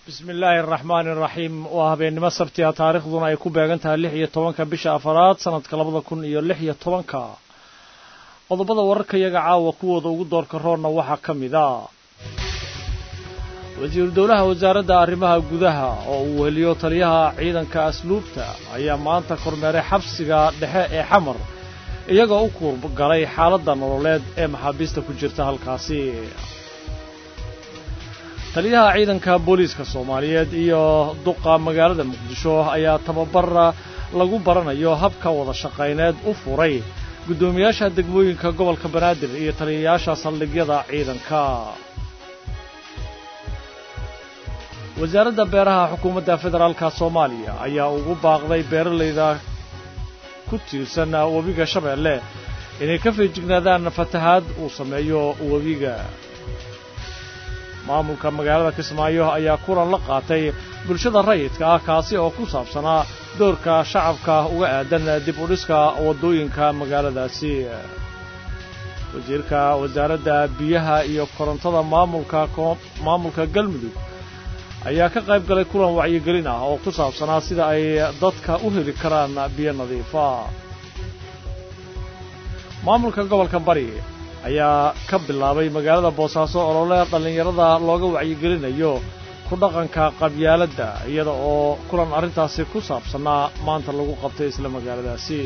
bismi illaahi araxmaani araxiim waa habeennimo sabtiga taariikhduna ay ku beegan tahay lix iyo tobanka bisha afaraad sanadka labada kun iyo lix iyo tobanka qodobada wararka iyaga caawa kuwooda ugu doorka roonna waxaa ka mid a wasiiru dowlaha wasaaradda arrimaha gudaha oo uu weheliyo taliyaha ciidanka asluubta ayaa maanta kormeeray xabsiga dhexe ee xamar iyagoo u kuurgalay xaaladda nololeed ee maxaabiista ku jirta halkaasi taliyaha ciidanka booliiska soomaaliyeed iyo duqa magaalada muqdisho ayaa tababar lagu baranayo habka wada shaqayneed u furay guddoomiyaasha degmooyinka gobolka banaadir iyo taliyayaasha saldhigyada ciidanka wasaaradda beeraha xukuumadda federaalka soomaaliya ayaa ugu baaqday beeralayda ku tiirsan webiga shabeelle inay ka feejignaadaan fatahaad uu sameeyo webiga maamulka magaalada kismaayo ayaa kulan la qaatay bulshada rayidka ah kaasi oo ku saabsanaa doorka shacabka uga aadan dib u dhiska waddooyinka magaaladaasi wasiirka wasaaradda biyaha iyo korontada maamulka maamulka galmudug ayaa ka qayb galay kulan wacyigelin ah oo ku saabsanaa sida ay dadka u heli karaan biyo nadiifa maamulka gobolka bari ayaa ka bilaabay magaalada boosaaso olole dhallinyarada looga wacyigelinayo ku dhaqanka qabyaaladda iyada oo kulan arrintaasi ku saabsanaa maanta lagu qabtay isla magaaladaasi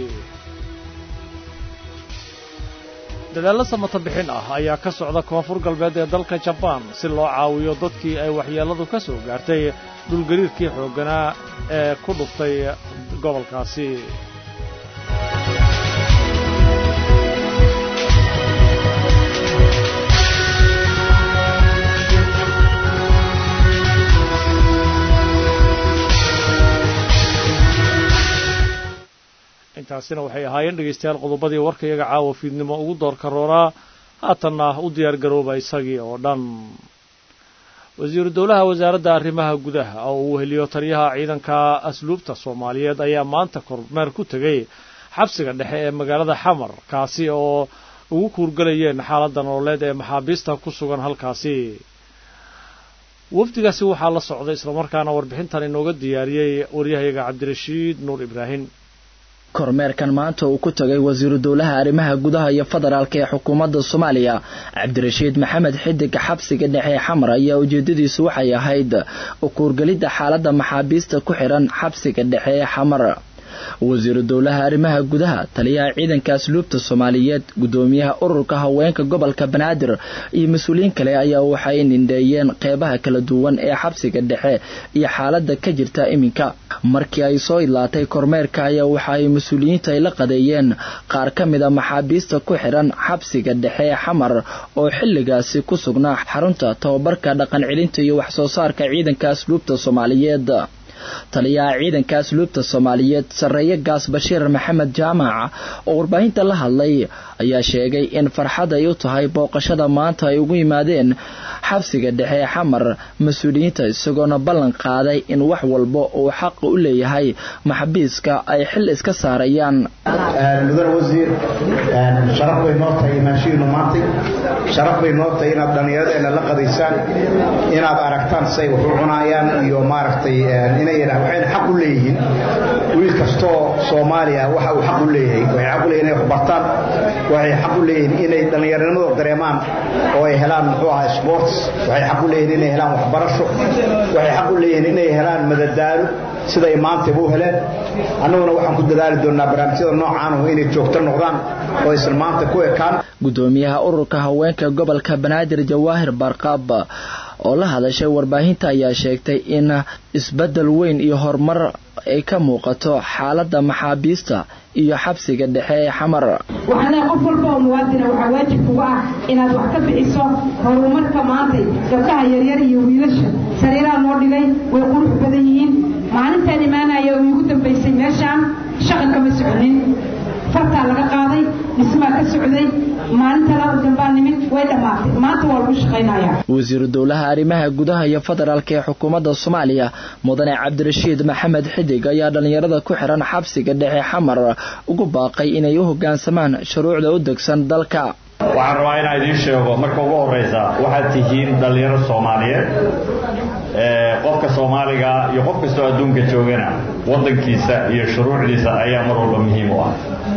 dadaallo samata bixin ah ayaa ka socda koonfur galbeed ee dalka jabaan si loo caawiyo dadkii ay waxyeelladu ka soo gaartay dhulgariirkii xoogganaa ee ku dhuftay gobolkaasi intaasina waxay ahaayeen dhegaystayaal qodobadii warka iyaga caawa fiidnimo ugu doorka roonaa haatanna u diyaar garooba isagii oo dhan wasiiru dowlaha wasaaradda arrimaha gudaha oo uu weheliyo taliyaha ciidanka asluubta soomaaliyeed ayaa maanta kormeer ku tegey xabsiga dhexe ee magaalada xamar kaasi oo ugu kuurgalayeen xaaladda nololeed ee maxaabiista ku sugan halkaasi wafdigaasi waxaa la socday islamarkaana warbixintan inooga diyaariyey waryahayaga cabdirashiid nuur ibraahim kormeerkan maanta uu ku tagay wasiiru dowlaha arrimaha gudaha iyo federaalk ee xukuumadda soomaaliya cabdirashiid maxamed xidig xabsiga dhexe ee xamar ayaa ujeedadiisu waxay ahayd ukuurgelidda xaaladda maxaabiista ku xihan xabsiga dhexe ee xamar wasiiru dowlaha arrimaha gudaha taliyaha ciidanka asluubta soomaaliyeed guddoomiyaha ururka haweenka gobolka banaadir iyo mas-uuliyiin kale ayaa waxay nindheeyeen qeybaha kala duwan ee xabsiga dhexe iyo xaaladda ka jirta iminka markii ay soo idlaatay kormeerka ayaa waxa ay mas-uuliyiinta ay la qadeeyeen qaar ka mid a maxaabiista ku xihan xabsiga dhexe ee xamar oo xilligaasi ku sugnaa xarunta tababarka dhaqan celinta iyo wax soo saarka ciidanka asluubta soomaaliyeed taliyaha ciidanka asluubta soomaaliyeed sarreeye gaas bashiir maxamed jaamac oo warbaahinta la hadlay ayaa sheegay in farxad ay u tahay booqashada maanta ay ugu yimaadeen xabsiga dhexe ee xamar mas-uuliyiinta isagoona ballan qaaday in wax walba uu xaqa u leeyahay maxabiiska ay xil iska saarayaan mudane wasiir sharaf bay noo tahay imaanshihiinu maantay sharaf bay noo tahay inaad dhallinyaradeenna la qadaysaan inaad aragtaan say wax u cunaayaan iyo maaragtay waxayna xaq u leeyihiin wiil kastoo soomaaliya waxa uu xaq u leeyahay waxay xaq u leeyihin inay wax bartaan waxay xaq u leeyihiin inay dhallinyarnimadooda dareemaan oo ay helaan muxuu ahaa sports waxay xaq u leeyihin inay helaan waxbarasho waxay xaq u leeyihiin inay helaan madadaalo siday maantayba u heleen annaguna waxaan ku dadaali doonnaa barnaamijyada noocaanahu inay joogto noqdaan oo aysan maanta ku ekaan guddoomiyaha ururka haweenka gobolka banaadir jawaahir barqaab oo la hadashay warbaahinta ayaa sheegtay in isbeddel weyn iyo horumar ay ka muuqato xaaladda maxaabiista iyo xabsiga dhexe ee xamar waxaan leehay qof walba oo muwaadina waxaa waajib kuga ah inaad wax ka bixiso horumarka maantay gabdhaha yaryar iyo wiilasha sariiraha noo dhigay way qurux badan yihiin maalintaan imaanaya oo iigu dambaysay meeshaan shaqa kama soconin fartaa laga qaaday dhismaa ka socday maalinta laba dambaa nimid way dhammaatay maanta waa lagu shaqaynaya wasiiru dowlaha arrimaha gudaha iyo federaalk ee xukuumadda soomaaliya mudane cabdirashiid maxamed xidig ayaa dhallinyarada ku xihan xabsiga dhexe xamar ugu baaqay inay u hoggaansamaan shuruucda u degsan dalka waxaan rabaa inaan idiin sheego marka ugu horraysa waxaad tihiin dhallinyaro soomaaliyeed qofka soomaaliga iyo qof kastoo adduunka joogana waddankiisa iyo shuruucdiisa ayaa mar walba muhiim u ah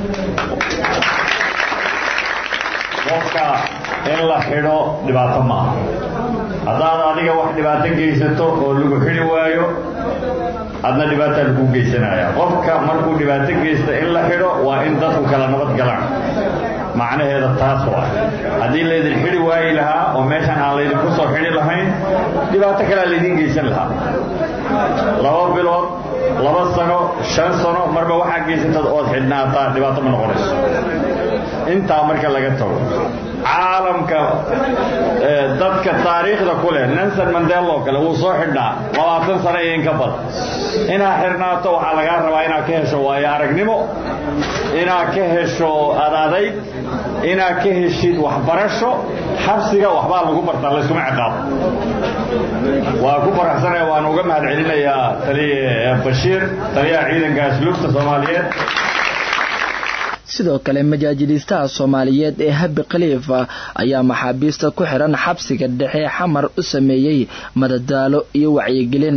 qofka in la xidho dhibaato maaha haddaad adiga wax dhibaato geysato oo lagu xidhi waayo adna dhibaataa lagu geysanaya qofka markuu dhibaato geysta in la xidho waa in dadku kala nabad galaan macnaheeda taas waa haddii laydin xidhi waayi lahaa oo meeshan aan laydinku soo xidhi lahayn dhibaato kalea laydin geysan lahaa laba bilood laba sano shan sano marba waxaa geysatad ood xidhnaataa dhibaato ma noqonayso intaa marka laga tago caalamka dadka taariikhda ku leh nelson mandela oo kale wuu soo xidhnaa labaatan sano iyo in ka badan inaad xidhnaato waxaa lagaa rabaa inaad ka hesho waayo aragnimo inaad ka hesho adadayg inaad ka heshid waxbarasho xabsiga waxbaa lagu bartaa layskuma ciqaabo waa ku faraxsanaya waan uga mahad celinayaa taliya bashiir taliyaha ciidanka asluubta soomaaliyeed sidoo kale majaajiliistaha soomaaliyeed ee habi khaliifa ayaa maxaabiista ku xidhan xabsiga dhexe xamar u sameeyey madadaalo iyo wacyigelin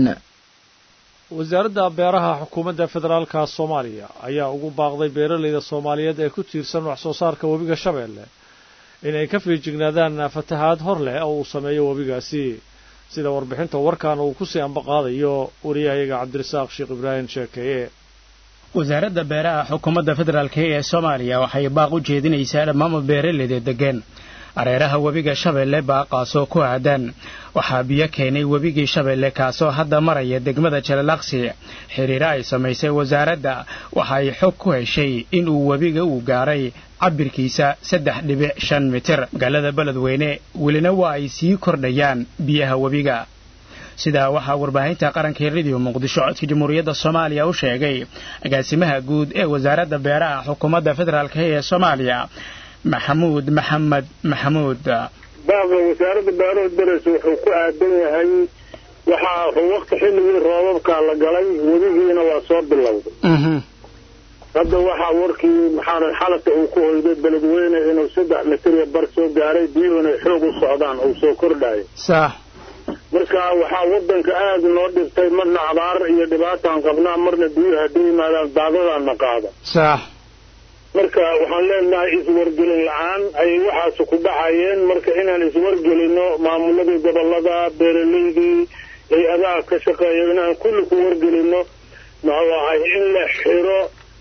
wasaaradda beeraha xukuumadda federaalka soomaaliya ayaa ugu baaqday beeralayda soomaaliyeed ee ku tiirsan wax soo saarka webiga shabeelle inay ka fiijignaadaan fatahaad hor leh oo uu sameeyo webigaasi sida warbixinta warkan uu ku sii ambaqaadayo wariyahayaga cabdirasaaq sheekh ibraahim sheekeeye wasaaradda beeraha xukuumadda federaalk ee soomaaliya waxay baaq u jeedinaysaa dhammaanba beeraleyda deggan areeraha webiga shabeelle baaqaasoo ku aadan waxaa biyo keenay webigii shabeelle kaasoo hadda maraya degmada jalalaqsi xiriiro ay samaysay wasaaradda waxa ay xog ku heshay inuu webiga uu gaaray cabirkiisa saddex dhibic shan mitir magaalada beledweyne welina waa ay sii kordhayaan biyaha webiga sidaa waxaa warbaahinta qaranka rediyo muqdisho codka jamhuuriyadda soomaaliya u sheegay agaasimaha guud ee wasaaradda beeraha xukuumadda federaalk ee soomaaliya maxamuud maxamed maxamuud baaqda wasaaradda beeraha daras wuxuu ku aadan yahay waxaa wakti xilligii roobabkaa la galay webigiina waa soo bilowday hadda waxaa warkii maxaa xalata uu ku hoyday beledweyne inuu saddex mitir bar soo gaaray biyuhuna xoog u socdaan uu soo kordhayo sax marka waxaa wadanka aada noo dhibtay marna abaar iyo dhibaataan qabnaa marna biyuhu hadday yimaadaan daadadaana qaada sax marka waxaan leenahay iswargelin la-aan ayay waxaas ku dhacayeen marka inaan iswargelino maamuladii gobolada beeraleydii hay-adaha ka shaqeeya inaan kulli ku wargelino muxuu ahay in la xiro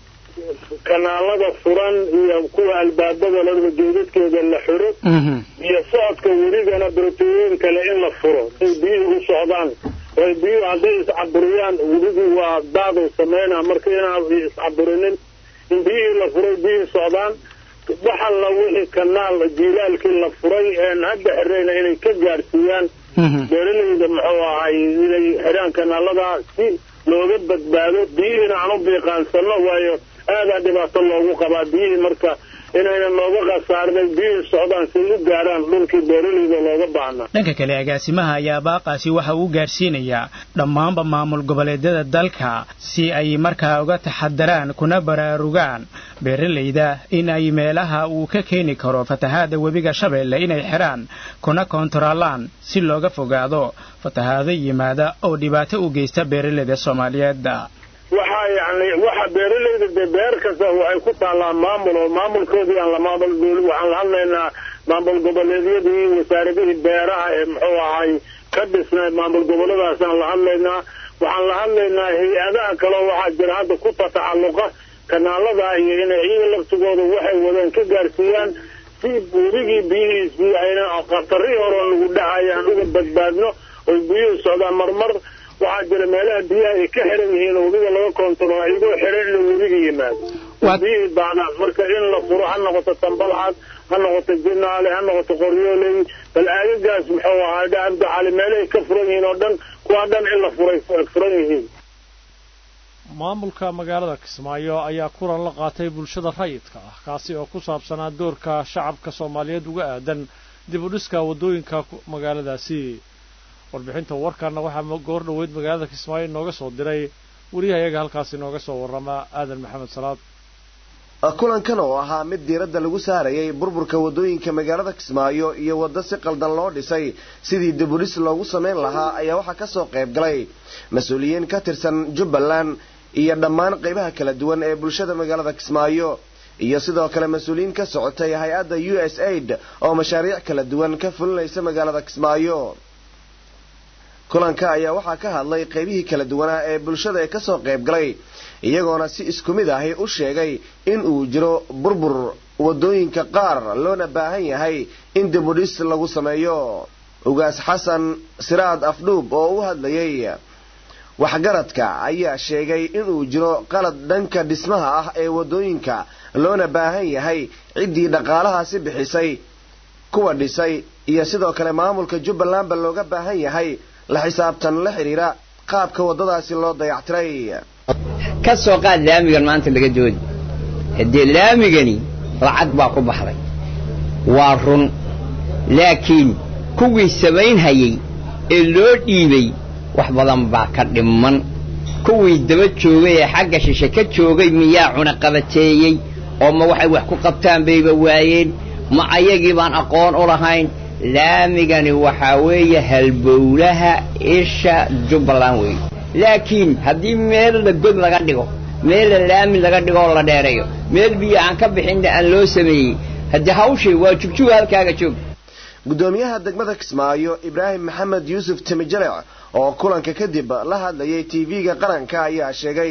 kanaalada furan iyo kuwa albaabada ladaba geedadkeeda la xiro iyo socodka weligana barotooyin kale in la furo say biyuhu u socdaan way biyuhu hadday iscaburiyaan weligii waa daaday sameynaa marka inaan iscaburinin in biyihii la furay biyihii socdaan waxa la wixii kanaal jiilaalkii la furay een hadda xirayna inay ka gaadhsiiyaan beeraleyda muxuu ahay inay xidhaan kanaalada si looga badbaado biyihiina aan u biiqaansano waayo aadaa dhibaato loogu qabaa biyihii marka inayna nooga khasaarinay biyihii socdaan say u gaadhaan dhulkii beeraleyda looga baahnaa dhanka kale agaasimaha ayaa baaqaasi waxa uu gaarsiinayaa dhammaanba maamul goboleedyada dalka si ay markaa uga taxadaraan kuna baraarugaan beeralayda in ay meelaha uu ka keeni karo fatahaada webiga shabeelle inay xidhaan kuna koontaroolaan si looga fogaado fatahaado yimaada oo dhibaato u geysta beeralayda soomaaliyeed waxaa yani waxa beeraleyda dee beer kasta waxay ku taallaa maamul oo maamulkoodii aan la maamul waxaan la hadlaynaa maamul goboleedyadii wasaaradihii beeraha ee muxuu ahay ka dhisnay maamul goboladaasaan la hadlaynaa waxaan la hadlaynaa hay-adaha kaleo waxaa jira hadda ku tatacalluqa kanaalada iyo inay iyaga laftigooda waxay wadeen ka gaarsiiyaan si webigii biyihiisii ayna khatarihii hore nagu dhacaya aan uga badbaadno oy biyuhu socdaan marmar waxaa jira meelaha biyaha ay ka xiran yihiin oo webiga laga koontarool ayagoo xiran inuu webiga yimaado biyihii baadaan marka in la furo ha noqoto tambalcad ha noqoto jinaale ha noqoto qoryooley bal aagagaas muxuu ahaa abdi cali meelahay ka furan yihiin oo dhan kuwaa dhan in la furay furan yihiin maamulka magaalada kismaayo ayaa kulan la qaatay bulshada rayidka ah kaasi oo ku saabsanaa doorka shacabka soomaaliyeed uga aadan dib u dhiska waddooyinka magaaladaasi warbixinta warkaana waxaa goor dhoweyd magaalada kismaayo inooga soo diray wariyahayaga halkaas inooga soo warrama aadan maxamed salaad kulankan oo ahaa mid diiradda lagu saarayay burburka waddooyinka magaalada kismaayo iyo waddo si qaldan loo dhisay sidii dabulis loogu samayn lahaa ayaa waxaa ka soo qayb galay mas-uuliyiin ka tirsan jubbaland iyo dhammaan qaybaha kala duwan ee bulshada magaalada kismaayo iyo sidoo kale mas-uuliyiin ka socotay hay-adda u s aid oo mashaariic kala duwan ka fulinaysa magaalada kismaayo kulanka ayaa waxaa ka hadlay qaybihii kala duwanaa ee bulshada ee kasoo qayb galay iyagoona si isku mid ahi u sheegay in uu jiro burbur waddooyinka qaar loona baahan yahay in dibudhis lagu sameeyo ugaas xasan siraad afdhuub oo u hadlayay waxgaradka ayaa sheegay inuu jiro qalad dhanka dhismaha ah ee waddooyinka loona baahan yahay ciddii dhaqaalahaasi bixisay kuwa dhisay iyo sidoo kale maamulka jubbalandba looga baahan yahay la xisaabtan la xidhiira qaabka waddadaasi loo dayactiray ka soo qaad laamigan maanta laga doodi haddee laamigani lacag baa ku baxday waa run laakiin kuwii samaynhayay ee loo dhiibay wax badan baa ka dhimman kuwii daba joogay ee xagga shishe ka joogay miyaa cunaqabateeyey oo ma waxay wax ku qabtaan bayba waayeen ma ayagii baan aqoon u lahayn laamigani waxaa weeye halbowlaha isha jubbaland weeye laakiin haddii meel la god laga dhigo meel la laami laga dhigo oo la dheereeyo meel biyo aan ka bixinna aan loo sameeyey haddii hawshay waa jugjuga halkaaga joog gudoomiyaha degmada kismaayo ibraahim maxamed yuusuf timijalec oo kulanka kadib la hadlayay tv-ga qaranka ayaa sheegay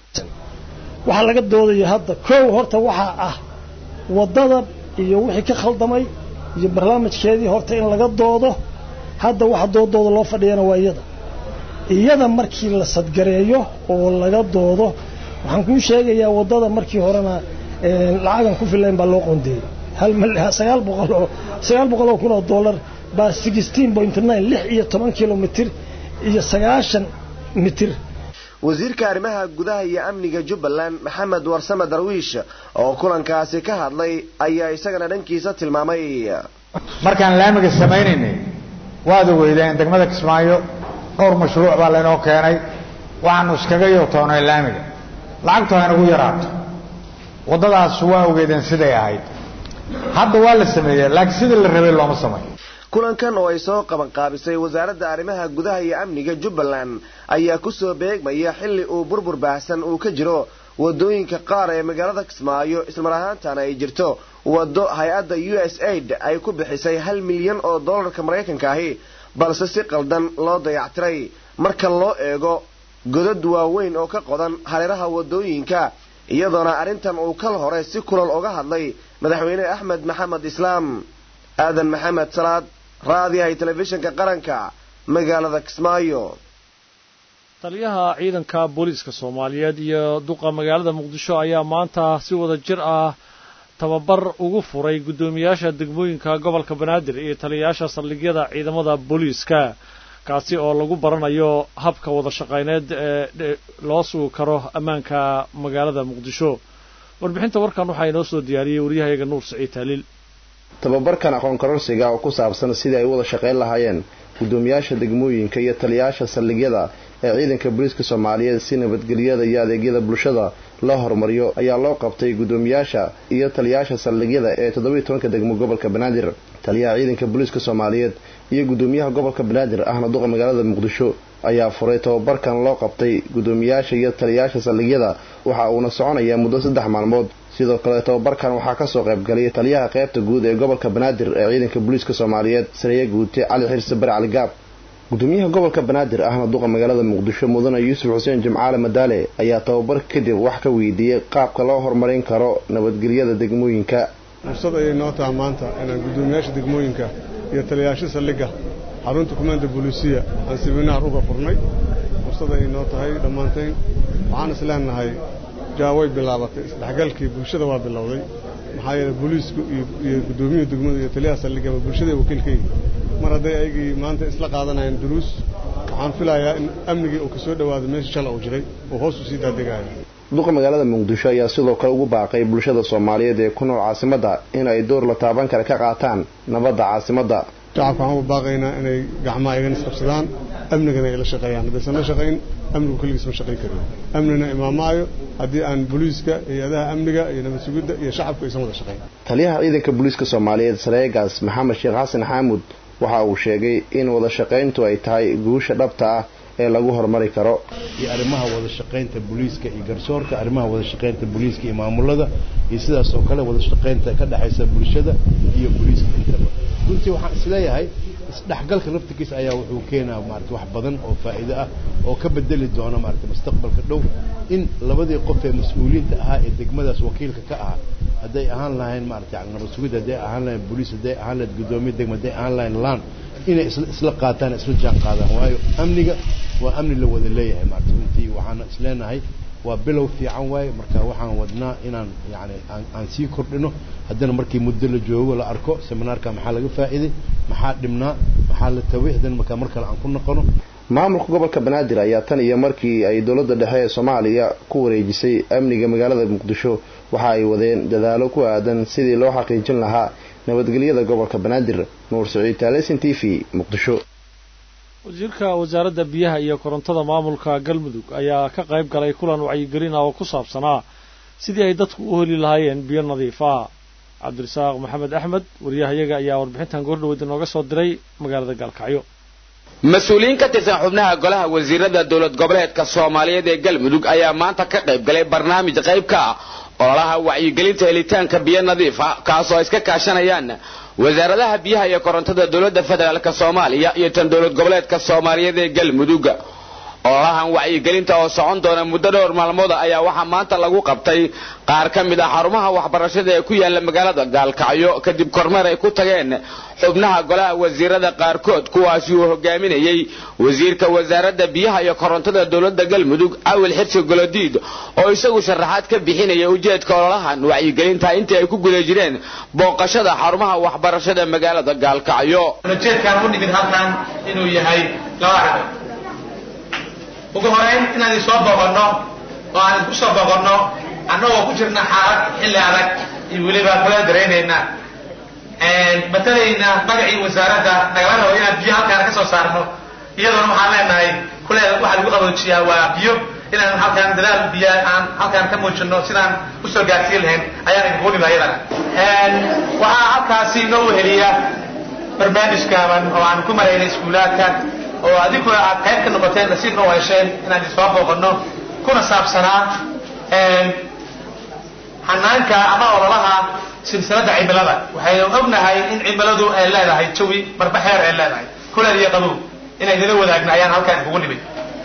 waxaa laga doodaya hadda kow horta waxaa ah waddada iyo wixii ka khaldamay iyo barnaamijkeedii horta in laga doodo hadda waxa doodooda loo fadhiyana waa iyada iyada markii la sadgareeyo oo laga doodo waxaan kuu sheegayaa waddada markii horena lacagan ku filayn baa loo qoondeeyey sagaal boqoloo sagaal boqol oo kun oo dollar baa sixteen point nine lix iyo toban kilomitir iyo sagaashan mitir wasiirka arrimaha gudaha iyo amniga jubbaland maxamed warsame darwiish oo kulankaasi ka hadlay ayaa isagana dhankiisa tilmaamay markaan laamiga samaynaynay waad ogeydeen degmada kismaayo dhowr mashruuc baa laynoo keenay waxaanu iskaga yootoonay laamiga lacagtu haynagu yaraato waddadaas waa ogeydeen siday ahayd hadda waa la sameeyey laakiin sidii la rabay looma samay kulankan oo ay soo qabanqaabisay wasaaradda arrimaha gudaha iyo amniga jubbaland ayaa ku soo beegmaya xilli uu burbur baahsan uu ka jiro waddooyinka qaar ee magaalada kismaayo ismar ahaantana ay jirto waddo hay-adda u s aid ay ku bixisay hal milyan oo dollarka maraykanka ahi balse si qaldan loo dayactiray marka loo eego godad waaweyn oo ka qodan hareeraha waddooyinka iyadoona arrintan uu kal hore si kulal uga hadlay madaxweyne axmed maxamed islaam aadan maxamed salaad raadiyahay telefishinka qaranka magaalada kismaayo taliyaha ciidanka booliiska soomaaliyeed iyo duqa magaalada muqdisho ayaa maanta si wada jir ah tababar ugu furay guddoomiyaasha degmooyinka gobolka banaadir iyo taliyayaasha saldhigyada ciidamada booliiska kaasi oo lagu baranayo habka wada shaqayneed ee loo sugi karo ammaanka magaalada muqdisho warbixinta warkan waxaa inoo soo diyaariyey waryahayaga nuur saciid taaliil tababarkan aqoon kororsiga oo ku saabsan sidii ay u wada shaqayn lahaayeen guddoomiyaasha degmooyinka iyo taliyayaasha saldhigyada ee ciidanka booliiska soomaaliyeed si nabadgelyada iyo adeegyada bulshada loo horumariyo ayaa loo qabtay guddoomiyaasha iyo taliyayaasha saldhigyada ee toddobiiy tobanka degmo gobolka banaadir taliyaha ciidanka booliiska soomaaliyeed iyo guddoomiyaha gobolka banaadir ahna duqa magaalada muqdisho ayaa furay tababarkan loo qabtay guddoomiyaasha iyo taliyayaasha saldhigyada waxa uuna soconayaa muddo saddex maalmood sidoo kale tababarkan waxaa kasoo qaybgalay taliyaha qaybta guud ee gobolka banaadir ee ciidanka booliiska soomaaliyeed sareeye guute cali xirse bare cali gaab gudoomiyaha gobolka banaadir ahna duqa magaalada muqdisho mudane yuusuf xuseen jimcaale madaale ayaa tababar kadib wax ka weydiiyey qaabka loo horumarin karo nabadgelyada degmooyinka fursad ayay noo taha maanta inaan guddoomiyaasha degmooyinka iyo taliyayaasha saldhigga xarunta kumaanda booliisiya aan siminaar uga furnay fursad ayay noo tahay dhammaantayn waxaan is leenahay jaa way bilaabatay isdhexgalkii bulshada waa bilowday maxaa yeele booliisku iyo guddoomiyuhu degmadu iyo taliyaha saldhiggaba bulshada wakiil ka yihi mar hadday ayagii maanta isla qaadanayaan duruus waxaan filayaa in amnigii uu ka soo dhowaado meeshii shala uu jiray uu hoos u sii daadegaayo duqa magaalada muqdisho ayaa sidoo kale ugu baaqay bulshada soomaaliyeed ee ku nool caasimadda in ay door la taaban kale ka qaataan nabadda caasimadda shacabka waxaan u baaqaynaa inay gacmaha igana isqabsadaan amnigana ay la shaqeeyaan haddaysan la shaqayn amnigu keligiis ma shaqayn karin amnina imaamaayo haddii aan booliiska hay-adaha amniga iyo nabad sugidda iyo shacabku aysan wada shaqayn taliyaha ciidanka booliiska soomaaliyeed sareegaas maxamed sheekh xasan xaamud waxa uu sheegay in wada shaqayntu ay tahay guusha dhabta ah ee lagu horumari karo iyo arrimaha wada shaqaynta booliiska iyo garsoorka arrimaha wada shaqaynta booliiska iyo maamulada iyo sidaas oo kale wada shaqaynta ka dhexaysa bulshada iyo booliiska intaba runtii waxaan isleeyahay isdhexgalka laftigiisa ayaa wuxuu keenaa maarata wax badan oo faa'iido ah oo ka bedeli doona maarata mustaqbalka dhow in labadii qof ee mas-uuliyiinta ahaa ee degmadaas wakiilka ka ahaa hadday ahaan lahayn maarata yani nabad sugid hadday ahaan lahayn booliis hadday ahaan lahayd guddoomiye degma hadday ahaan lahayn laan inay isla isla qaataan isla jaan qaadaan waayo amniga waa amni la wada leeyahay maarata runtii waxaana isleenahay waa bilow fiican waaye marka waxaan wadnaa inaan yani aan aan sii kordhino haddana markii muddo la joogo la arko seminaarka maxaa laga faa'iiday maxaa dhibnaa maxaa la taway haddana markaa mar kale aan ku noqono maamulka gobolka banaadir ayaa tan iyo markii ay dowladda dhexe ee soomaaliya ku wareejisay amniga magaalada muqdisho waxa ay wadeen dadaalo ku aadan sidii loo xaqiijin lahaa nabadgelyada gobolka banaadir nuur saciid taalesin t v muqdisho wasiirka wasaaradda biyaha iyo korontada maamulka galmudug ayaa ka qayb galay kulan wacyigelin ah oo ku saabsanaa sidii ay dadku u heli lahaayeen biyo nadiif ah cabdirasaaq maxamed axmed wariyahayaga ayaa warbixintan goordhaweyd inooga soo diray magaalada gaalkacyo mas-uuliyiin ka tirsan xubnaha golaha wasiirada dowlad goboleedka soomaaliyeed ee galmudug ayaa maanta ka qayb galay barnaamij qayb ka ah ololaha wacyigelinta helitaanka biyo nadiif ah kaasoo ay iska kaashanayaan wasaaradaha biyaha iyo korontada dowladda federaalk soomaaliya iyo tan dowlad goboleedka soomaaliyeed ee galmudug ololahan wacyigelinta oo socon doona muddo dhowr maalmood ayaa waxaa maanta lagu qabtay qaar ka mid ah xarumaha waxbarashada ee ku yaala magaalada gaalkacyo kadib kormeer ay ku tageen xubnaha golaha wasiirada qaarkood kuwaasi uu hogaaminayey wasiirka wasaaradda biyaha iyo korontada dowladda galmudug awil xirsi golodiid oo isagu sharaxaad ka bixinaya ujeedka ololahan wacyigelinta intii ay ku guda jireen booqashada xarumaha waxbarashada magaalada gaalkacyo ujeedkaan u nimid halkan inuu yahay laba arrimood ugu horeyn inaan idin soo booqanno oo aan idinku soo booqanno annagoo ku jirna xaalad xilli adag iyo weliba kala daraynayna matalayna magacii wasaaradda nagala rabo inaan biyo halkaan ka soo saarno iyadoona waxaan leenahay kuleeda waxaa lagu qaboojiyaa waa biyo inaan halkaan dadaal biyo aan halkaan ka muujino sidaan usoo gaarsiin lahayn ayaan idinku nima iyadana waxaa halkaasi inoo weheliya barnaamijkaaban oo aan ku maraynay iskuulaadka oo adinkuna aad qayb ka noqoteen nasiibna u hesheen inaan idin soo booqanno kuna saabsanaa xanaanka ama ololaha silsiladda cimilada waxaynu ognahay in cimiladu ay leedahay jawi marba xeer ay leedahay kuleel iyo qabow inay nala wadaagna ayaan halkaan kugu nimid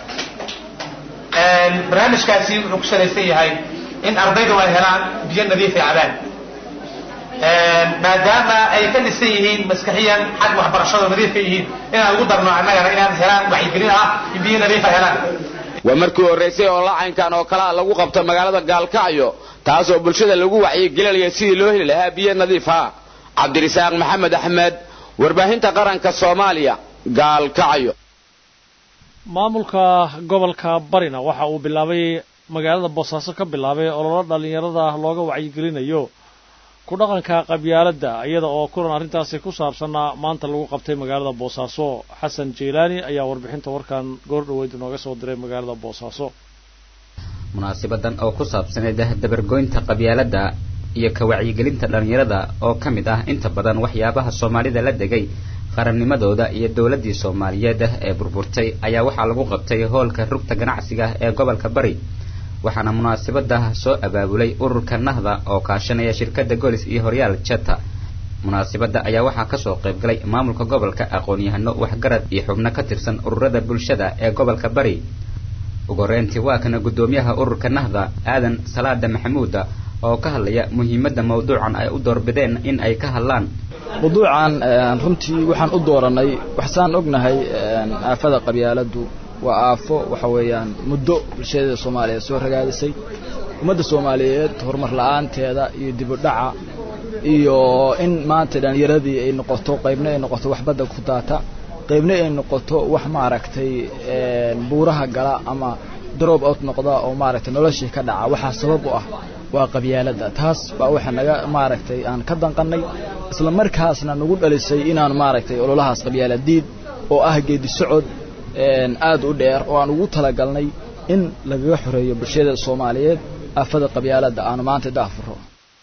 barnaamijkaasi wuxuu ku salaysan yahay in ardaydu ay helaan biyo nadiif ay cabaan maadaama ay ka dhisan yihiin maskaxiyan xag waxbarashado nadiif ka yihiin inaan ugu darno annagana inaan helaan wacyigelin ah in biyo nadiif ay helaan waa markii horraysay oo lacaynkan oo kalea lagu qabto magaalada gaalkacyo taasoo bulshada lagu wacyigelinaya sidii loo heli lahaa biyo nadiif ah cabdirisaaq maxamed axmed warbaahinta qaranka soomaaliya gaalkacyo maamulka gobolka barina waxa uu bilaabay magaalada boosaaso ka bilaabay ololo dhallinyarada looga wacyigelinayo ku dhaqanka qabyaaladda iyada oo kulan arrintaasi ku saabsanna maanta lagu qabtay magaalada boosaaso xasan jeylaani ayaa warbixinta warkan goordhaweyd inooga soo diray magaalada boosaaso munaasabadan oo ku saabsaneyd dabargoynta qabyaaladda iyo ka wacyigelinta dhallinyarada oo ka mid ah inta badan waxyaabaha soomaalida la degay qarannimadooda iyo dowladdii soomaaliyeed ee burburtay ayaa waxaa lagu qabtay hoolka rugta ganacsiga ee gobolka bari waxaana munaasabada soo abaabulay ururka nahda oo kaashanaya shirkadda golis iyo horyaal jeta munaasabada ayaa waxaa kasoo qaybgalay maamulka gobolka aqoon-yahano waxgarad iyo xubno ka tirsan ururada bulshada ee gobolka bari ugu horeyntii waa kana guddoomiyaha ururka nahda aadan salaada maxamuuda oo ka hadlaya muhiimadda mawduucan ay u doorbideen in ay ka hadlaan mawduucan runtii waxaan u dooranay waxsaan ognahay aafada qabyaaladdu waa aafo waxa weeyaan muddo bulshada soomaaliyeed soo ragaadisay ummadda soomaaliyeed horumar la-aanteeda iyo dibudhaca iyo in maanta dhallinyaradii ay noqoto qaybna ay noqoto wax badda ku daata qaybna ay noqoto wax maaragtay buuraha gala ama drop out noqda oo maaragtay noloshii ka dhaca waxaa sabab u ah waa qabyaaladda taas baa waxa naga maaragtay aan ka danqannay isla markaasna nagu dhalisay inaan maaragtay ololahaas qabyaaladiid oo ah geedi socod aad u dheer oo aan ugu talagalnay in lagaga xoreeyo bulshada soomaaliyeed aafada qabyaaladda aanu maanta daafuro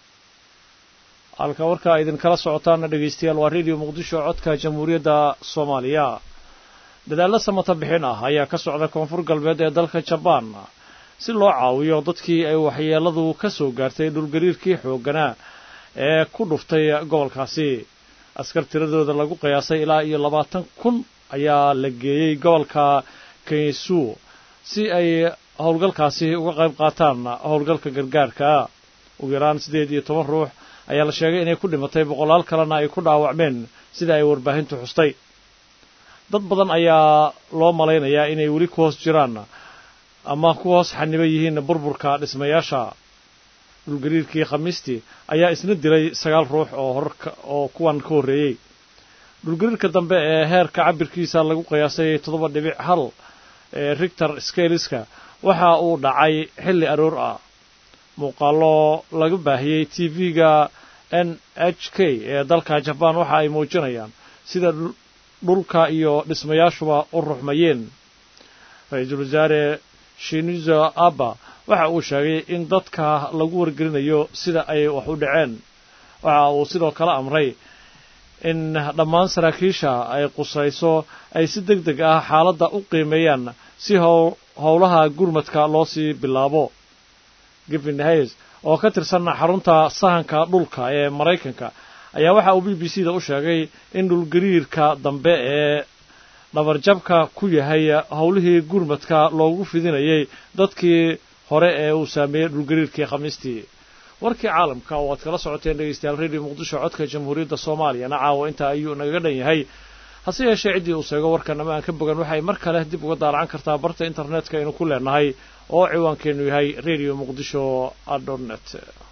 halka warkaa idinkala socotaana dhegaystayaal waa radio muqdisho codka jamhuuriyadda soomaaliya dadaallo samata bixin ah ayaa ka socda koonfur galbeed ee dalka jabaan si loo caawiyo dadkii ay waxyeelladu ka soo gaartay dhulgariirkii xoogganaa ee ku dhuftay gobolkaasi askar tiradooda lagu qiyaasay ilaa iyo labaatan kun ayaa la geeyey gobolka kensu si ay howlgalkaasi uga qayb qaataan howlgalka gargaarka ugu yaraan siddeed iyo toban ruux ayaa la sheegay inay ku dhimatay boqolaal kalena ay ku dhaawacmeen sida ay warbaahintu xustay dad badan ayaa loo malaynayaa inay weli ku hoos jiraan ama ku hoos xaniban yihiin burburka dhismayaasha dhulgariirkii khamiistii ayaa isna dilay sagaal ruux oo horka oo kuwan ka horreeyey dhulgariirka dambe ee heerka cabirkiisa lagu qiyaasay toddoba dhibic hal ee rigtor scaliska waxa uu dhacay xilli aroor ah muuqaallo laga baahiyey t v-ga n h k ee dalka jabaan waxa ay muujinayaan sida dhulka iyo dhismayaashuba u ruxmayeen ra-iisul wasaare shinizo abba waxa uu sheegay in dadka lagu wargelinayo sida ay wax u dhaceen waxa uu sidoo kale amray in dhammaan saraakiisha ay qusayso ay si deg deg ah xaaladda u qiimeeyaan si howlaha gurmadka loo sii bilaabo givin hayes oo ka tirsan xarunta sahanka dhulka ee maraykanka ayaa waxa uu b b c da u sheegay in dhulgariirka dambe ee dhabarjabka ku yahay howlihii gurmadka loogu fidinayay dadkii hore ee uu saameeyey dhulgariirkii khamiistii warkii caalamka oo aad kala socoteen dhegaystayaal radio muqdisho codka jamhuuriyadda soomaaliyana caawa intaa ayuu nagaga dhan yahay hase yeeshee ciddii uu sheego warkan ama aan ka bogan waxay mar kale dib uga daalacan kartaa barta internetka aynu ku leenahay oo ciwaankeennu yahay radio muqdisho dot net